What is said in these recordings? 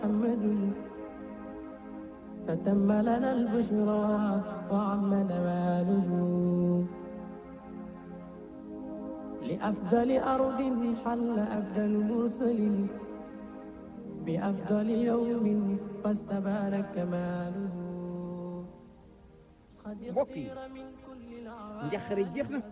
محمد فتم لنا البشرى وعم نواله لأفضل أرض حل أفضل مرسل بأفضل يوم فاستبان كماله قد mbokk yi اختير من كل njaqare jeex na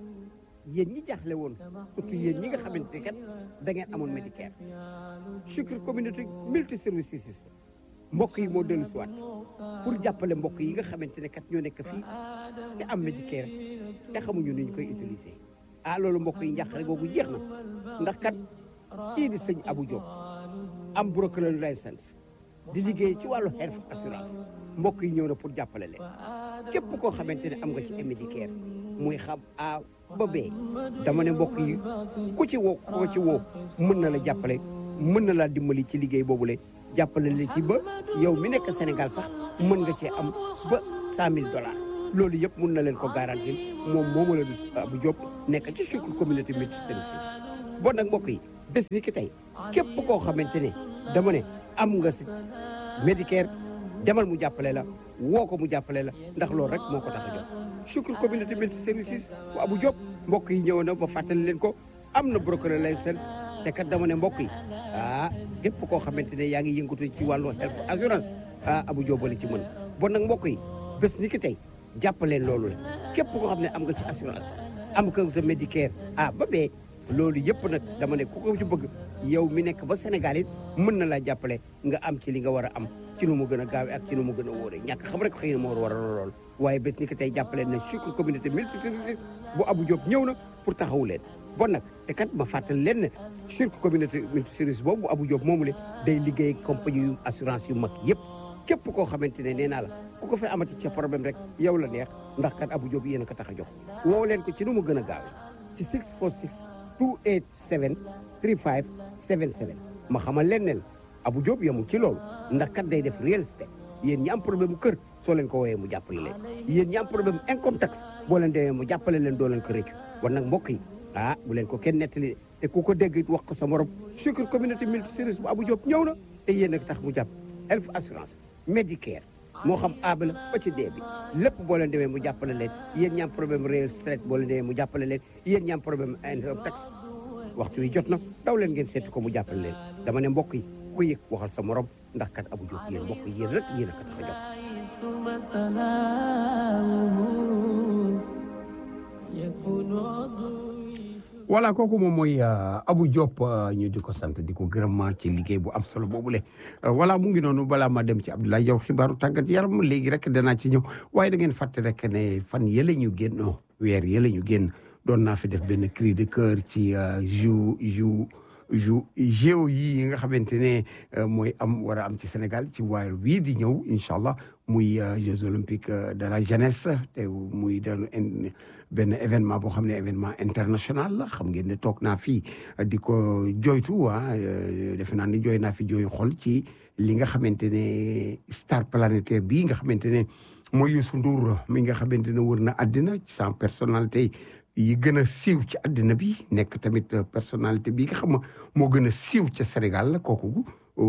yéen ñi jaaxle woon surtout yéen ñi nga xamante ne kat da ngeen amoon Medicare Shukr communauté multi services mbokk yi moo dellu siwaat pour jàppale mbokk yi nga xamante ne kat ñoo nekk fii te am Medicare te xamuñu ni ñu koy utiliser ah loolu mbokk yi njàqare googu jeex na ndax kat kii di sëñ Abou Diop am broker license di liggéey ci wàllu health assurance mbokk yi ñëw na pour jàppale leen képp koo xamante ne am nga ci Medicare muy xam A ba B dama ne mbokk yi ku ci woo koo ci woo mën na la jàppale mën na laa dimbali ci liggéey boobule jàppale la ci ba yow mi nekk Sénégal sax mën nga cee am ba cent mille dollars loolu yëpp mën na leen ko garantir moom moomu la du Abou Diop nekk ci Shukr communauté multi services bon nag mbokk yi bés ni ki tey képp koo xamante ne dama ne am nga si Medicare demal mu jàppale la woo ko mu jàppale la ndax loolu rek moo ko tax a jóg Shukr communauté multi services bu Abou Diop mbokk yi ñëw na ba fàttali leen ko am na broker license te kat dama ne mbokk yi ah képp koo xamante ne yaa ngi yëngatu ci wàllu health assurance ah Abou Diop la ci mën bon nag mbokk yi bés ni ki tey jàppaleen loolu la képp koo xam ne am nga ci assurance am ko sa Medicare ah ba bee loolu yëpp nag dama ne ku ko ci bëgg yow mi nekk ba Sénégal it mën na laa jàppale nga am ci li nga war a am ci nu mu gën a gaawee ak ci nu mu gën a wóoree ñàkk xam rek xëy na moo war a lool waaye bés ni ki tey jàppale na Shukr communauté multi services bu Abou Diop ñëw na pour taxawu leen bon nag te kat ma fàttali leen ne Shukr communauté multi services boobu bu Abou Diop moomu le day liggéey compagnie yu assurance yu mag yëpp képp koo xamante ne nee naa la ku ko fi amati ca problème rek yow la neex ndax kat Abou Diop yéen a ko tax a jox woo leen ko ci nu mu gën a gaawee ci 646 287 35 77 ma xamal leen ne la Abou Diop yemul ci loolu ndax kat day def real estate yéen ñi am problème mu kër soo leen ko wooyee mu jàppale leen yéen ñi am problème income tax boo leen demee mu jàppale leen doo leen ko rëccu war nag mbokk yi ah bu leen ko kenn nettali te ku ko dégg wax ko sa morom Shukr communauté multi services bu Abou Diop ñëw na te yéen a tax mu jàpp health assurance Medicare moo xam aaba la ba ci dee bi lépp boo leen demee mu jàppale leen yéen ñi am problème real estate boo leen demee mu jàppale leen yéen ñi am problème income tax waxtu wi jot na daw leen ngeen seeti ko mu jàppale leen dama ne mbokk yi ku yëg waxal sa morom ndax kat Abou Diop yéen mbokk yi yéen rek yéen a ko tax a jox ثم سلامه يكون عضوي voilà kooku moom mooy Abou Diop ñu di ko sant di ko gërëm ci liggéey bu am solo boobule voilà mu ngi noonu balaa ma dem ci Abdoulaye yow xibaaru tàggat yaram léegi rek danaa ci ñëw waaye da ngeen fàtte rek ne fan yële ñu génn weer yële ñu génn doon naa fi def benn cri de cœur ci jou jou jou géo yi nga xamante ne mooy am war a am ci Sénégal ci weer wii di ñëw incha allah muy Jeux olympiques de la jeunesse te muy doon benn événement boo xam ne événement international la xam ngeen ne toog naa fii di ko jooytu ah defe naa ni jooy naa fi jooy xol ci li nga xamante ne star planétaire bii nga xamante ne mooy Youssou Ndour mi nga xamante ne wër na àddina ci sans personnalité yi gën a siiw ci àddina bi nekk tamit personnalité bi nga xam moo gën a siiw ca Sénégal la kooku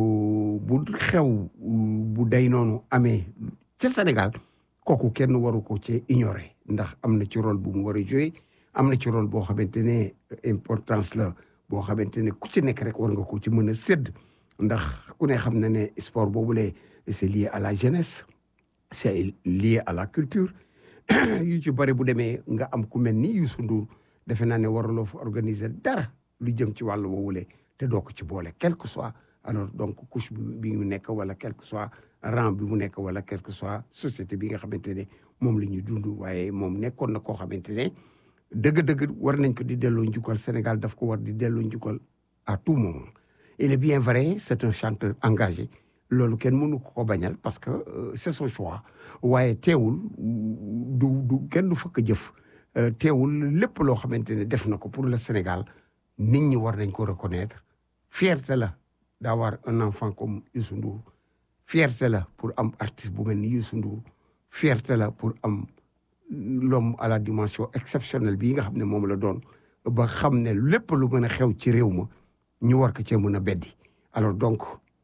bu xew bu day noonu amee ca Sénégal kooku kenn waru ko ci ignorer ndax am na ci rôle bu mu war a jouer am na ci rôle boo xamante ne importance la boo xamante ne ku ci nekk rek war nga ko ci mën a sédd ndax ku ne xam na ne sport boobule c'est lié à la jeunesse c'est lié à la culture yu ci bëri bu demee nga am ku mel ni Youssou Ndour defe naa ne waraloo fa organiser dara lu jëm ci wàllu woowule te doo ko ci boole quel que soit alors donc couche bi mu nekk wala quel que soit rang bi mu nekk wala quel que soit société bi nga xamante ne moom la ñuy dund waaye moom nekkoon na koo xamante ne dëgg-dëgg war nañ ko di delloo njukkal Sénégal daf ko war di delloo njukkal à tout moment il est bien vrai c'est un chanteur engagé loolu kenn mënu ko ko bañal parce que c'est son choix waaye teewul du du kenn du fakk jëf teewul lépp loo xamante ne def na ko pour le Sénégal nit ñi war nañ ko reconnaître fierté la d'avoir un enfant comme Youssou Ndour fierté la pour am artiste bu mel ni Youssou Ndour fierté la pour am l'homme à la dimension exceptionnelle bii nga xam ne moom la doon ba xam ne lépp lu mën a xew ci réew ma ñu war ko cee mën a beddi alors donc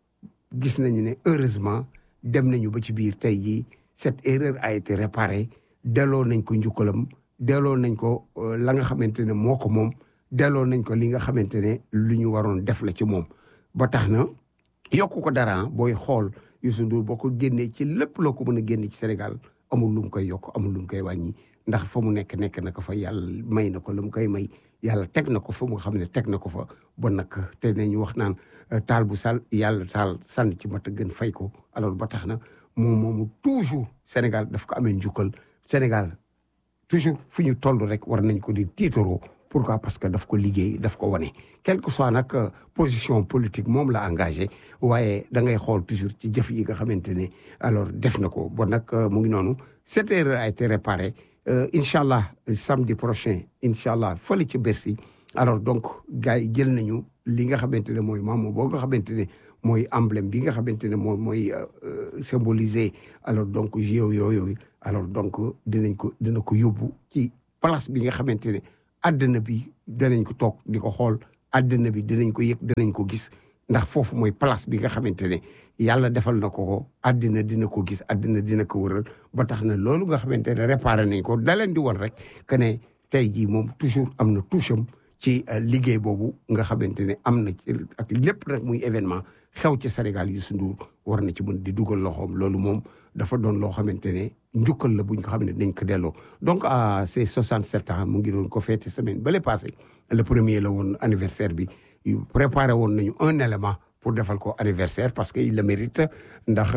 gis nañu ne heureusement dem nañu ba ci biir tey jii cette erreur a été réparée delloo nañ ko njukkalam delloo nañ ko la nga xamante ne moo ko moom delloo nañ ko li nga xamante ne lu ñu waroon def la ci moom ba tax na yokku ko dara booy xool Youssou Ndour boo ko génnee ci lépp loo ko mën a génne ci Sénégal amul lu mu koy yokk amul lu mu koy wàññi ndax fa mu nekk nekk na ko fa yàlla may na ko lu mu koy may yàlla teg na ko fa mu xam ne teg na ko fa bon nag te nañu wax naan taal bu sal yàlla taal sànni ci mat a gën fay ko alors ba tax na moom moomu toujours Sénégal daf ko amee njukkal Sénégal toujours fu ñu toll rek war nañ ko di tiitaroo pourquoi parce que daf ko liggéey daf ko wane quel que soit nag position politique moom la engagé waaye da ngay xool toujours ci jëf yi nga xamante ne alors def na ko bon nag mu ngi noonu cette erreur a été réparée incha allah samedi prochain incha allah fële ci Bercy alors donc gars yi jël nañu li nga xamante ne mooy maamu boo nga xamante ne mooy emblème bi nga xamante ne moom mooy symboliser alors donc jeux yooyu alors donc dinañ ko dina ko yóbbu ci place bi nga xamante ne àddina bi danañ ko toog di ko xool àddina bi dinañ ko yëg dinañ ko gis ndax foofu mooy place bi nga xamante ne yàlla defal na ko ko àddina dina ko gis àddina dina ko wëral ba tax na loolu nga xamante ne réparé nañ ko da leen di woon rek que ne tey jii moom toujours am na touche am ci liggéey boobu nga xamante ne am na ci ak lépp nag muy événement xew ci Sénégal Youssou Ndour war na ci mën di dugal loxoom loolu moom dafa doon loo xamante ne njukkal la buñ ko xam ne dañ ko delloo donc à ses 67 ans mu ngi doon ko fêté semaine bale passé le premier la woon anniversaire bi préparé woon nañu un élément pour defal ko anniversaire parce que il le mérite ndax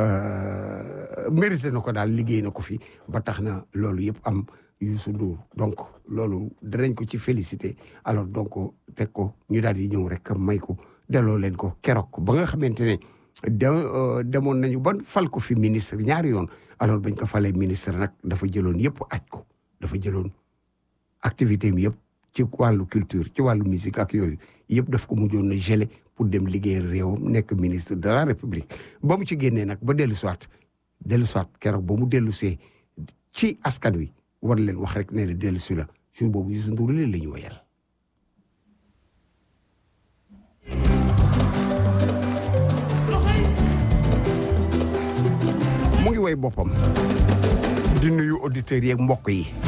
mérité na ko daal liggéey na ko fi ba tax na loolu yëpp am Youssou Ndour donc loolu danañ ko ci félicité alors donc teg ko ñu daal di ñëw rek may ko delloo leen ko keroog ba nga xamante ne de demoon nañu ba fal ko fi ministre ñaari yoon alors bañ ko falee ministre nag dafa jëloon yëpp aj ko dafa jëloon activité mi yëpp ci wàllu culture ci wàllu musique ak yooyu yëpp daf ko mujjoon na gelé pour dem liggéeyal réewam nekk ministre de la république ba mu ci génnee nag ba dellu soit dellu soit keroog ba mu dellu see ci askan wi war leen wax rek ne la dellu si la jour boobu Youssou Ndour leen la ñu woyal mu ngi woy boppam di nuyu auditeurs yeeg mbokk yi